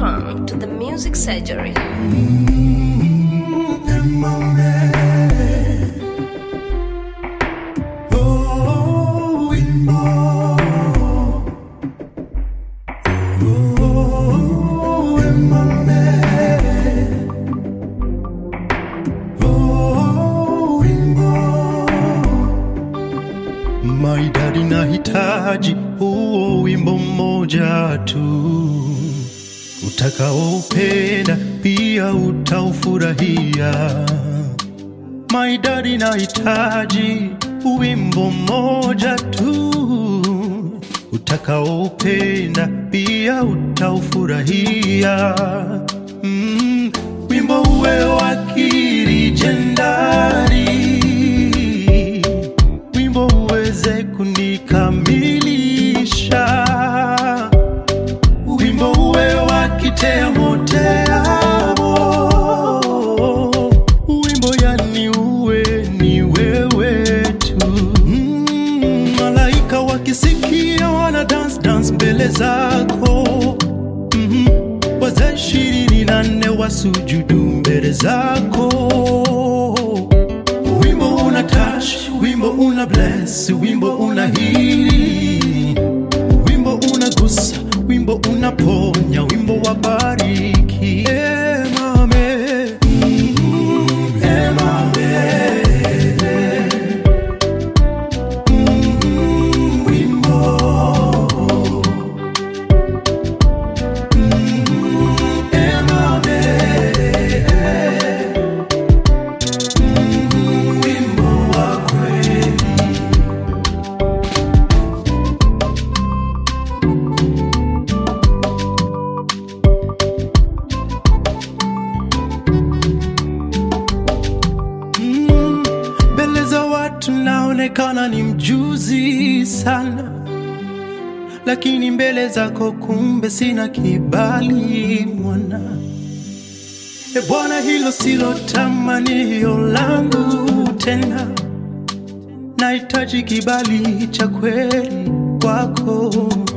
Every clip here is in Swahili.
Welcome to the Music Surgery. Maidadi nahitaji huo wimbo mmoja tu utakaoupenda pia utaufurahia. Maidadi nahitaji wimbo mmoja tu utakaoupenda pia utaufurahia. Mm, wimbo uwe wa kirijendari wimbo uweze kunikamilisha, wimbo uwe wa kiteamoteamo, wimbo yani uwe ni wewe tu. Mm, malaika wakisikia wana dance dance mbele zako mm wazee ishirini na nne wasujudu mbele zako wimbo una touch, wimbo una bless, wimbo una heal, wimbo unagusa, wimbo unaponya, wimbo wa bariki. Eh, mame. Mm, eh, mame. Mm, wimbo. Mm, eh, mame. wimbo wa kweli. Mm, Mbele za watu naonekana ni mjuzi sana, lakini mbele zako kumbe sina kibali mwana. E Bwana, hilo silo tamanio langu tena, nahitaji kibali cha kweli kwako.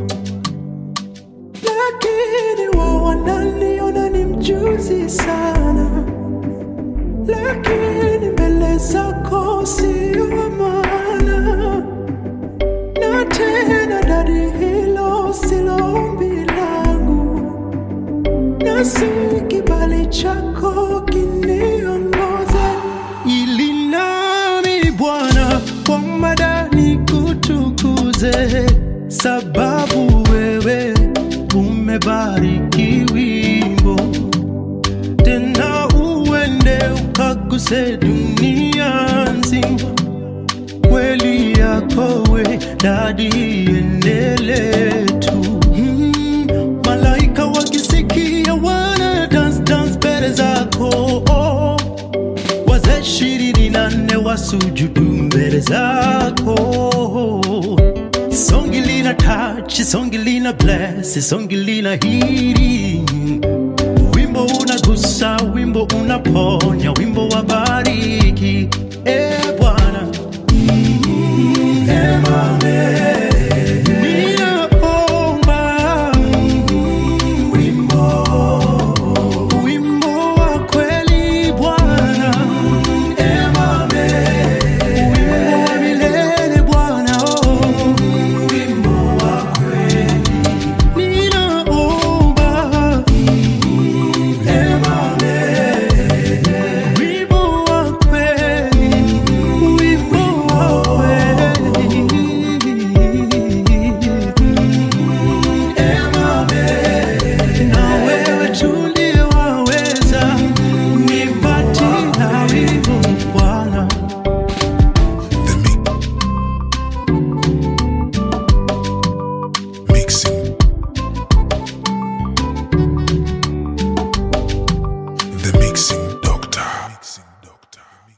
Lakini wao wananiona ni mjuzi sana, lakini mbele zako sio wa maana, na tena dadi, hilo silo ombi langu na si kibali chako kiniongoze, ili nami Bwana kwa madani kutukuze, sababu wewe umebariki wimbo, tena uende ukaguse dunia nzima kweli yako we dadi enele tu mm, malaika wakisikia wana dance dance mbele zako oh, wazee ishirini na nne wasujudu mbele zako songi lina touch songi lina bless songi lina hiri wimbo unagusa wimbo unaponya wimbo wa bariki e bwana Emame.